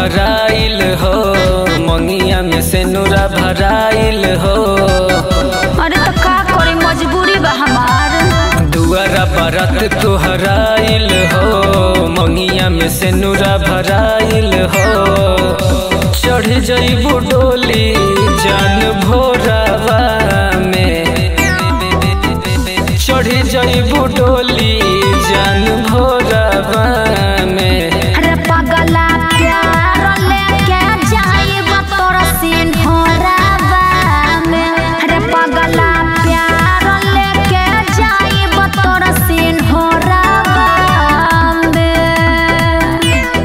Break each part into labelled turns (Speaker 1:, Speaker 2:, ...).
Speaker 1: गहराइल हो मंगिया में से नूरा भराइल हो
Speaker 2: अरे तो का करे मजबूरी बा हमार
Speaker 1: दुआरा बरत तुहराइल हो मंगिया में से नूरा भराइल हो चढ़ जइबू डोली जान भोरावा में चढ़ जइबू डोली जान भोरावा में
Speaker 2: अरे पगला प्यार लेके जाइब तोर सिंहरावा में अरे पगला प्यार लेके जाइब तोर सिंहरावा में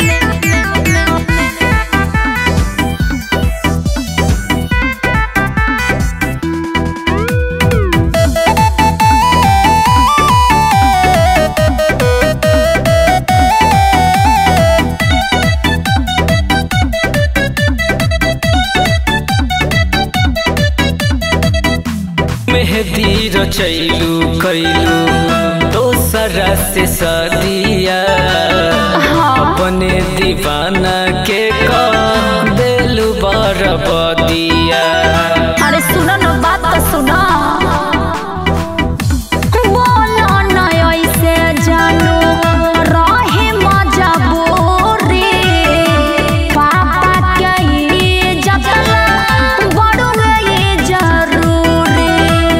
Speaker 1: मेहदी रचैलू कैलू दोसरा से सदिया अपने दीवाना के कह देलू बरबदिया
Speaker 2: अरे सुनो न बात तो सुनो बोलो न ऐसे जानू रहे मजबूरी पापा के इज्जत बड़ू गई जरूरी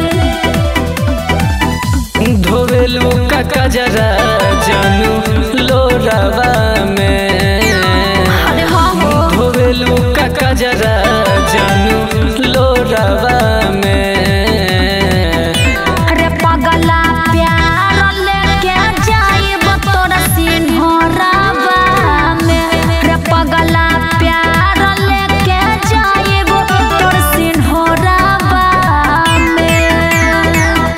Speaker 1: धोवेलू का कजरा जानू लोरावा में
Speaker 2: अरे हाँ हो
Speaker 1: धोवेलू का कजरा जानू लोरावा में
Speaker 2: अरे पगला प्यार लेके जाइब तोर सिंहरावा में रे पगला प्यार लेके जाइब तोर सिंहरावा में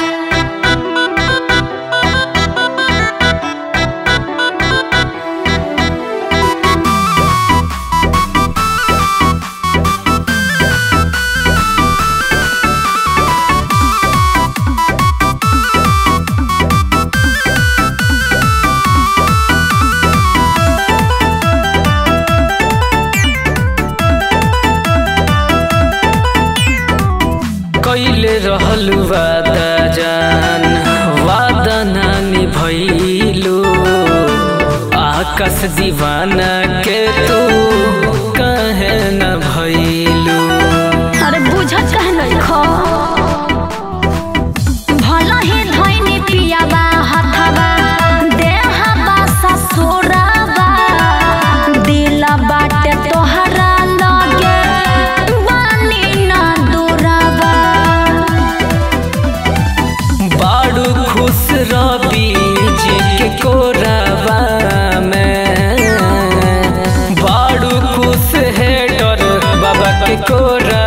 Speaker 1: कैले रहल वादा जान वादा नानी भैलू आकाश दीवाना के तू कहे न भैलू
Speaker 2: अरे बुझत कह नहीं खो भला ही धोइनी पियाबा हथबा देहबा ससुराबा दिल बाटे तोहरा लगे बानी ना दूराबा
Speaker 1: बाड़ू खुश रबी जी के कोरावा में बाड़ू खुश है डर बाबा के कोरा